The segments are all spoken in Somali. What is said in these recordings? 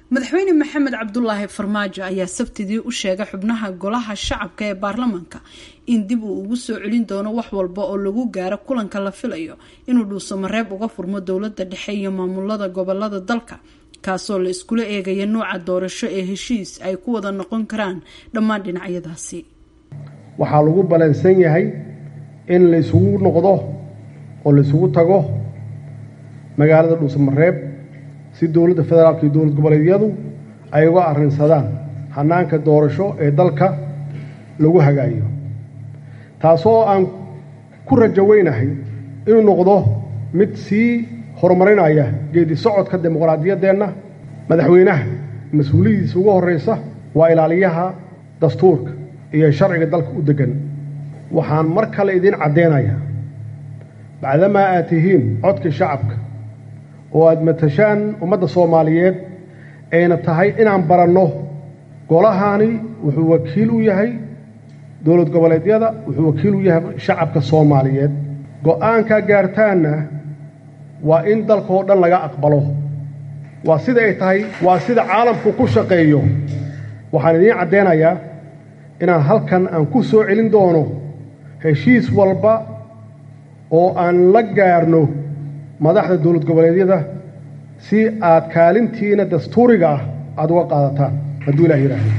madaxweyne maxamed cabdulaahi farmaajo ayaa sabtidii u sheegay xubnaha golaha shacabka ee baarlamaanka in dib uu ugu soo celin doono wax walba oo lagu gaaro kulanka la filayo inuu dhuusamareeb uga furmo dowlada dhexe iyo maamulada gobolada dalka kaasoo la iskula eegaya nuuca doorasho ee heshiis ay ku wada noqon karaan dhammaan dhinacyadaasi waxaa lagu balansan yahay in la isugu noqdo oo la isugu tago magaalada dhuusamareeb si dowladda federaalka iyo dowlad goboleedyadu ay uga arrinsadaan hanaanka doorasho ee dalka lagu hagaayo taasoo aan ku rajaweynahay inuu noqdo mid sii horumarinaya geedi socodka dimuqraadiyaddeenna madaxweynaha mas-uuliyadiisa ugu horraysa waa ilaaliyaha dastuurka iyo sharciga dalka u deggan waxaan mar kale idiin caddeynayaa bacdamaa aad tihiin codkii shacabka oo aad matashaan ummadda soomaaliyeed ayna tahay inaan baranno golahaani wuxuu wakiil u yahay dowlad goboleedyada wuxuu wakiil u yahay shacabka soomaaliyeed go-aankaa gaartaanna waa in dalkaoo dhan laga aqbalo waa sida ay tahay waa sida caalamku ku shaqeeyo waxaan idiin caddeynayaa inaan halkan aan ku soo celin doono heshiis walba oo aan la gaarno madaxda dowlad goboleedyada si aad kaalintiina dastuuriga ah aada uga qaadataan hadduu ilah yidhaahdo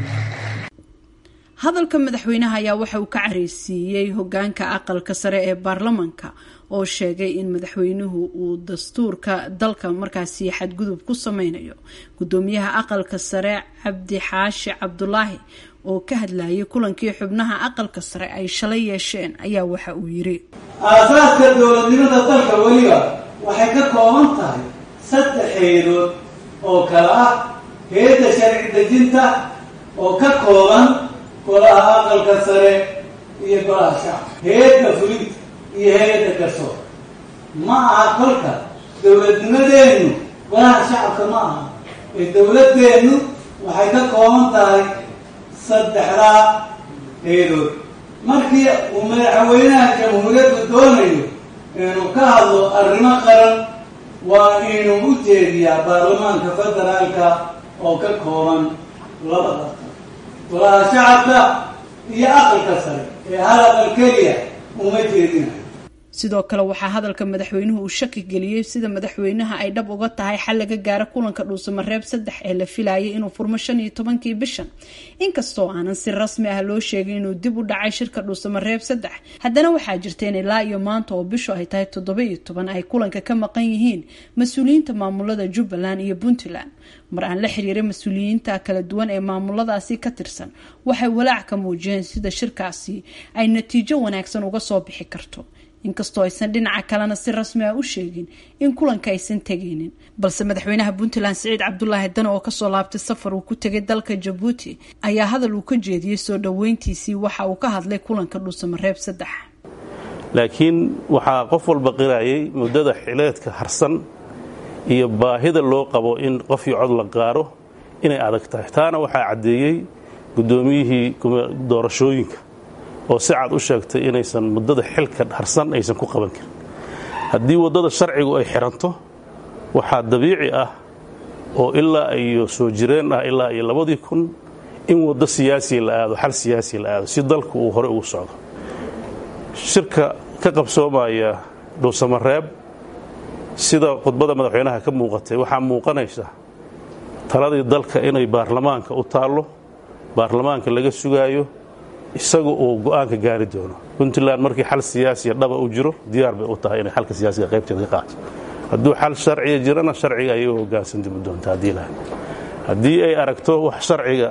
hadalka madaxweynaha ayaa waxa uu ka careysiiyey hogaanka aqalka sare ee baarlamaanka oo sheegay in madaxweynuhu uu dastuurka dalka markaasi xadgudub ku sameynayo gudoomiyaha aqalka sare cabdi xaashi cabdulaahi oo ka hadlayay kulankii xubnaha aqalka sare ay shalay yeesheen ayaa waxa uu yiri aasaaska dowladnimada dalka weliba waxay ka kooban tahay saddex heedood oo kale ah heedda sharci dejinta oo ka kooban golaha aqalka sare iyo golaha shacabka heedda fulinta iyo hay-adda garsoor ma aha kolka dowladnimadeennu golaha shacabka ma aha ee dowladeennu waxay ka kooban tahay saddexdaa heedood markii uu madaxweynaha jamhuuriyaddu doonayo inuu ka hadlo arrimo qaran waa inuu u jeediyaa baarlamaanka federaalka oo ka kooban laba aqal golaha shacabka iyo aqalka sare ee hal aqal keliya uma jeedinayo sidoo kale waxaa hadalka madaxweynuhu uu shaki geliyey sida madaxweynaha ay dhab uga tahay xal laga gaaro kulanka dhuusamareeb saddex ee la filayay inuu furmo shan iyo tobankii bishan inkastoo aanan si rasmi ah loo sheegin inuu dib u dhacay shirka dhuusamareeb saddex haddana waxaa jirta in ilaa iyo maanta oo bishu ay tahay toddoba iyo toban ay kulanka ka maqan yihiin mas-uuliyiinta maamulada jubbaland iyo puntland mar aan la xiriiray mas-uuliyiinta kala duwan ee maamuladaasi ka tirsan waxay walaac ka muujiyeen sida shirkaasi ay natiijo wanaagsan uga soo bixi karto inkastoo aysan dhinaca kalena si rasmi ah u sheegin in kulanka aysan tegaynin balse madaxweynaha puntland siciid cabdulaahi dane oo kasoo laabtay safar uu ku tegay dalka jabuuti ayaa hadal uu ka jeediyey soo dhoweyntiisii waxa uu ka hadlay kulanka dhuusamareeb saddex laakiin waxaa qof walba qirayay muddada xileedka harsan iyo baahida loo qabo in qof iyo cod la qaaro inay adag tahay taana waxaa caddeeyey guddoomiyihii doorashooyinka oo si cad u sheegtay inaysan muddada xilka harsan aysan ku qaban karin haddii waddada sharcigu ay xiranto waxaa dabiici ah oo ilaa iyo soo jireen ah ilaa iyo labadii kun in waddo siyaasiya la aado xal siyaasiya la aado si dalku uu hore ugu socdo shirka ka qabsoomaya dhuusamareeb sida khudbada madaxweynaha ka muuqatay waxaa muuqanaysa taladii dalka inay baarlamaanka u taallo baarlamaanka laga sugaayo isaga uu go'aanka gaari doono puntland markii xal siyaasiya dhaba u jiro diyaar bay u tahay inay xalka siyaasiga qaybteeda ka qaato hadduu xal sharciga jirana sharciga ayay u hoggaansan dimi doonta haddii lahay haddii ay aragto wax sharciga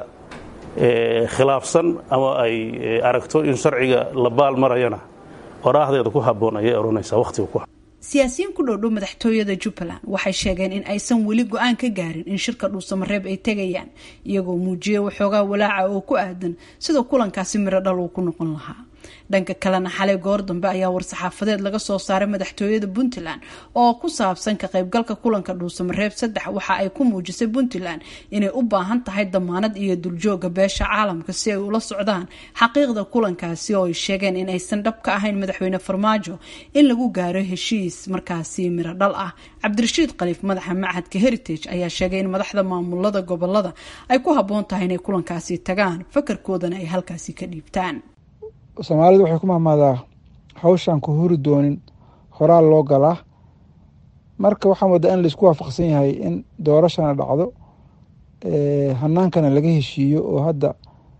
khilaafsan ama ay aragto in sharciga la baal marayana oraahdeeda ku habboon ayay odhanaysaa wakhtiga ku siyaasiyiin ku dhowdhow madaxtooyada jubbaland waxay sheegeen in aysan weli go-aan ka gaarin in shirka dhuusamareeb ay tegayaan iyagoo muujiyay waxoogaa walaaca oo ku aadan sida kulankaasi miro dhal uu ku noqon lahaa dhanka kalena xalay goor dambe ayaa war-saxaafadeed laga soo saaray madaxtooyada puntland oo ku saabsan ka qaybgalka kulanka dhuusamareeb saddex waxa ay ku muujisay puntland inay u baahan tahay damaanad iyo duljooga beesha caalamka si ay ula socdaan xaqiiqda kulankaasi oo ay sheegeen in aysan dhab ka ahayn madaxweyne farmaajo in lagu gaaro heshiis markaasi miro dhal ah cabdirashiid khaliif madaxa machadka heritage ayaa sheegay in madaxda maamulada gobolada ay ku habboon tahay inay kulankaasi tagaan fakarkoodana ay halkaasi ka dhiibtaan soomaalidu waxay ku mahmaadaa hawshaan ku huri doonin horaal loo galaa marka waxaa moodaa in laisku waafaqsan yahay in doorashana dhacdo hanaankana laga heshiiyo oo hadda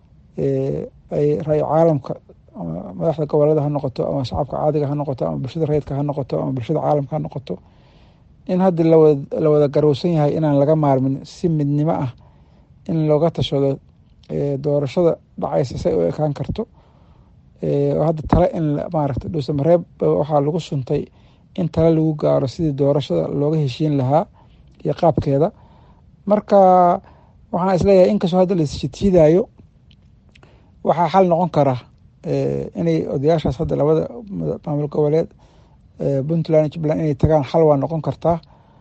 ay ra-y caalamka ama madaxda gobolada ha noqoto ama shacabka caadiga ha noqoto ama bulshada rayidka ha noqoto ama bulshada caalamka ha noqoto in hadda la wada garowsan yahay inaan laga maarmin si midnimo ah in looga tashado doorashada dhacaysa say u ekaan karto hadda tale in maaragta dhuusamareeb waxaa lagu suntay in tale lagu gaaro sidii doorashada looga heshiin lahaa iyo qaabkeeda marka waxaan isleeyahay inkastoo hadda laisshiidaayo waxaa xal noqon kara inay odayaashaas hadda labada maamul goboleed puntland jubbaland inay tagaan xal waa noqon kartaa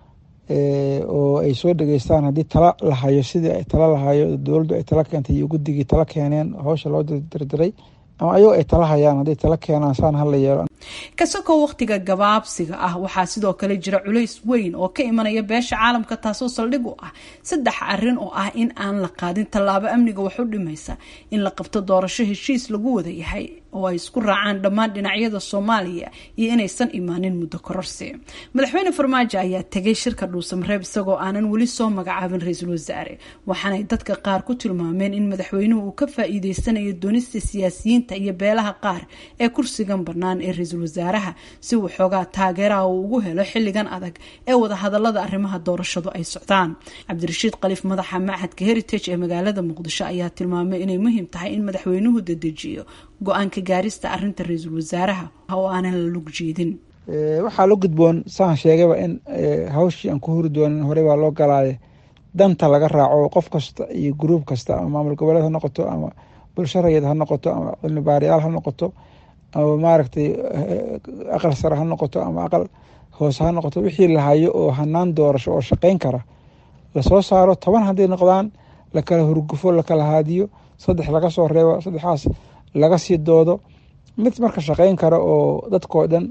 oo ay soo dhageystaan haddii tala lahayo sidii ay tala lahayo dowladdu ay tala keentay iyo guddigii tala keeneen hawsha loo dirdiray ama ayagoo ay tala hayaan hadday tala keenaan saan hala yeelo kasakoo wakhtiga gabaabsiga ah waxaa sidoo kale jira culays weyn oo ka imanaya beesha caalamka taasoo saldhig u ah saddex arin oo ah in aan la qaadin tallaabo amniga wax u dhimaysa in la qabto doorasho heshiis lagu wada yahay oo ay isku raacaan dhammaan dhinacyada soomaaliya iyo inaysan imaanin muddo kororsi madaxweyne farmaajo ayaa tegay shirka dhuusamareeb isagoo aanan weli soo magacaabin ra-iisul wasaare waxaanay dadka qaar ku tilmaameen in madaxweynuhu uu ka faa-iideysanayo doonista siyaasiyiinta iyo beelaha qaar ee kursigan bannaan ee ra-iisul wasaaraha si uu xoogaa taageeraha uu ugu helo xilligan adag ee wadahadalada arrimaha doorashadu ay socdaan cabdirashiid khaliif madaxa machadka heritage ee magaalada muqdisho ayaa tilmaamay inay muhiim tahay in madaxweynuhu dedejiyo go-aanka gaarista arinta ra-iisul wasaaraha oo aanan la lug jeedin waxaa la gudboon saan sheegayba in hawshii aan ku huri doonin horey baa loo galaaye danta laga raaco qof kasta iyo gruub kasta ama maamul goboleed ha noqoto ama bulsho rayid ha noqoto ama cilmi baariyaal ha noqoto ama maaragtay aqal sare ha noqoto ama aqal hoose ha noqoto wixii lahayo oo hanaan doorasho oo shaqeyn kara lasoo saaro toban hadday noqdaan lakala hurgufo lakala haadiyo saddex laga soo reebo saddexaas laga sii doodo mid marka shaqeyn kara oo dadkoo dhan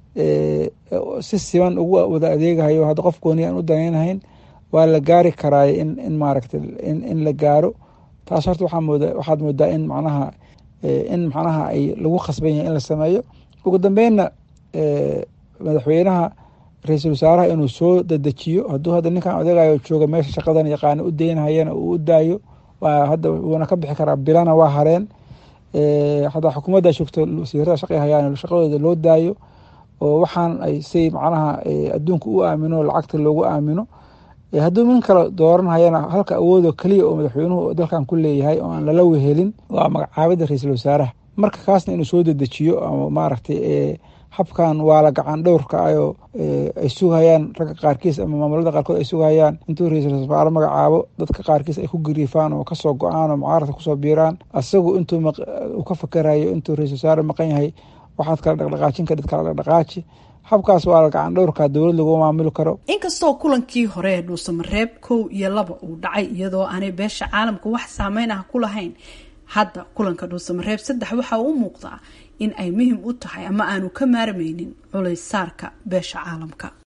si siman ugu wada adeegahayo hadda qof gooni aan u danaynahayn waa la gaari karaay in in maaragtay in la gaaro taas horta waxaa mooda waxaad moodaa in macnaha in macnaha ay lagu khasban yahay in la sameeyo ugu dambeynna madaxweynaha ra-iisul wasaaraha inuu soo dedejiyo hadduu hadda ninkan odegayo jooga meesha shaqadan yaqaana u deynhayana uu u daayo waa hadda wuuna ka bixi karaa bilana waa hareen hadaa xukuumadda joogto wasiirada shaqay hayaan shaqadooda loo daayo oo waxaan ay say macnaha adduunka u aamino lacagta loogu aamino hadduu min kale dooranhayana halka awoodoo keliya oo madaxweynuhu dalkan ku leeyahay oo aan lala wehelin waa magacaabida ra-iisul wasaaraha marka kaasna inuu soo dedejiyo ama maaragtay habkan waa la gacan dhowrka ayoo ay sugayaan ragga qaarkiis ama maamulada qaarkood ay sugayaan intuu ra-iisul wasaare magacaabo dadka qaarkiis ay ku gariifaan oo kasoo go-aan oo mucaaradka kusoo biiraan asagu intuu uu ka fakerayo intuu ra-isul wasaare maqan yahay waxaad kala dhaqdhaqaajin kadhid kala dhaqdhaqaaji habkaas waa la gacan dhowrkaa dowlad lagu maamuli karo inkastoo kulankii hore ee dhuusamareeb kow iyo laba uu dhacay iyadoo aanay beesha caalamka wax saameyn ah ku lahayn hadda kulanka dhuusamareeb saddex waxa uu u muuqdaa in ay muhim u tahay ama aanu ka maarmaynin culays saarka beesha caalamka